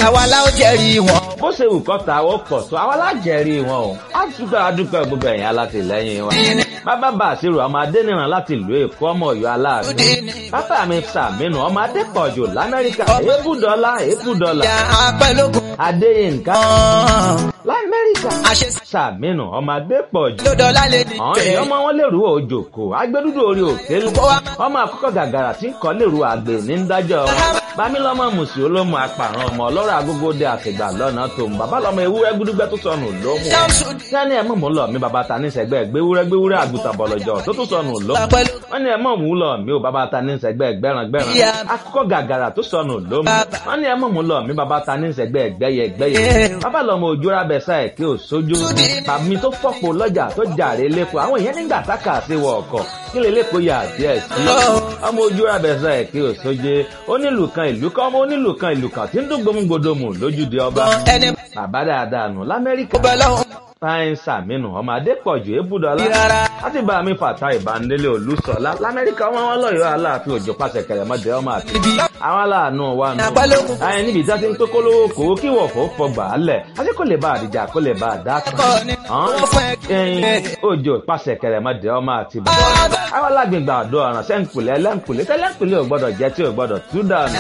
àwa la ó jẹ́rìí wọn. bó ṣe wù kọ́ ta ó pọ̀ tó àwa lájẹ̀rí wọn o á dúpẹ́ adúpẹ́ gbogbo ẹ̀yìn alátìlẹ́yìn wọn. bàbá bá àṣírò ọmọ adẹ́nìràn láti ìlú èkó ọmọ ọ̀yọ́ aláàánú. bàbá mi sàmínú ọmọ adẹ́pọ̀jù lamẹ́ríkà èébùdọ́lá èébùdọ́lá. ìyá apẹ́lógún. adéyínká ọ̀hún. lamẹ́ríkà àṣẹ sàmínú ọmọ adẹ́pọ̀jù. lọ́dọ̀ọ́lá lè ní àwọn tẹ̀. èèyàn ọmọ wọn lèrú òjòkó agbẹdúdú orí òkèlú ọmọ àkọ́kọ́ gàgàrà tí ń kọ́ lèrú àgbè ní ń dájọ́ wọn bámílọ́mọ mùsùlùmí olómù apàrọ̀ ọmọ ọlọ́rọ̀ agógóde àtìgbà lọ́nà tó ń bàbá lọ́mọ ewúrẹ́ gbúdúgbẹ́ tó sọnù lómù sani ẹ̀ mọ̀ mú lọ mi bàbá ta ní sẹ́gbẹ́ gbéwúrẹ́ gbéwúrẹ́ àgùntàn bọ̀lọ̀jọ̀ tó tún sọnù lómù wọ́n ní ẹ̀ mọ̀ mú lọ mi ò bàbá ta ní sẹ́gbẹ́ gbẹ́ràn gbẹ́ràn akọ́kọ́ gàgàrà tó sọnù lómù wọ́n ní ẹ̀ mọ̀ mú lọ mi bàbá ta ní sẹ́gbẹ́ gbẹ́yẹ gbẹ́yẹ bàbá lọ́mọ òjòrà bẹ̀sà ẹ̀ kí ò sójú tàbí tó fọ́pọ̀ lọ́jà tó jàre lẹ́kọ̀ọ́ àwọn èèyàn nígbà tákà sí wọ ọkọ̀ kí lè lẹ́kọ̀ọ́ yà díẹ̀ sí ọmọ ojú abẹ́sà ẹ̀ kí ò sóje onílù kan ìlú kan ọmọ onílù kan ìlú kan tí ń dún gbòmùgbòdòmù lójúde ọba ẹni bàbá dáadáa nù lamẹ́ríkà bọ́ lọ́hùn. fáyín sàmínú ọmọ adépọ̀jù ébùdọ́lá rárá. láti bá mi fàtà ìbánilé olùsọ̀lá lamẹ́ríkà wọn wọn lọ́yọ̀ọ́ aláàfin òjò pàṣẹ kẹrẹmọdé ọmọ àti ibi àwọn aláàánú wa nù. Àpálógún. àyìn níbi tí a ti ń tó kólówó kòwó kí wọ̀fọ̀ fọgbà á lẹ̀ àti kò lè bá àdìjà kò lè bá àdá kan. Ẹ̀kọ́ ni wọ́n fẹ́ ẹyin òjò pàṣẹ kẹrẹmọdé ọmọ àti bàbá. àwọn alágbègbè àdó ọ̀ràn sẹ́ńkùlẹ̀ ẹlẹ́ńkùlẹ̀ tẹ́lẹ̀ńkùlẹ̀ ò gbọ́dọ̀ jẹ́ tí ò gbọ́dọ̀ tú dànù.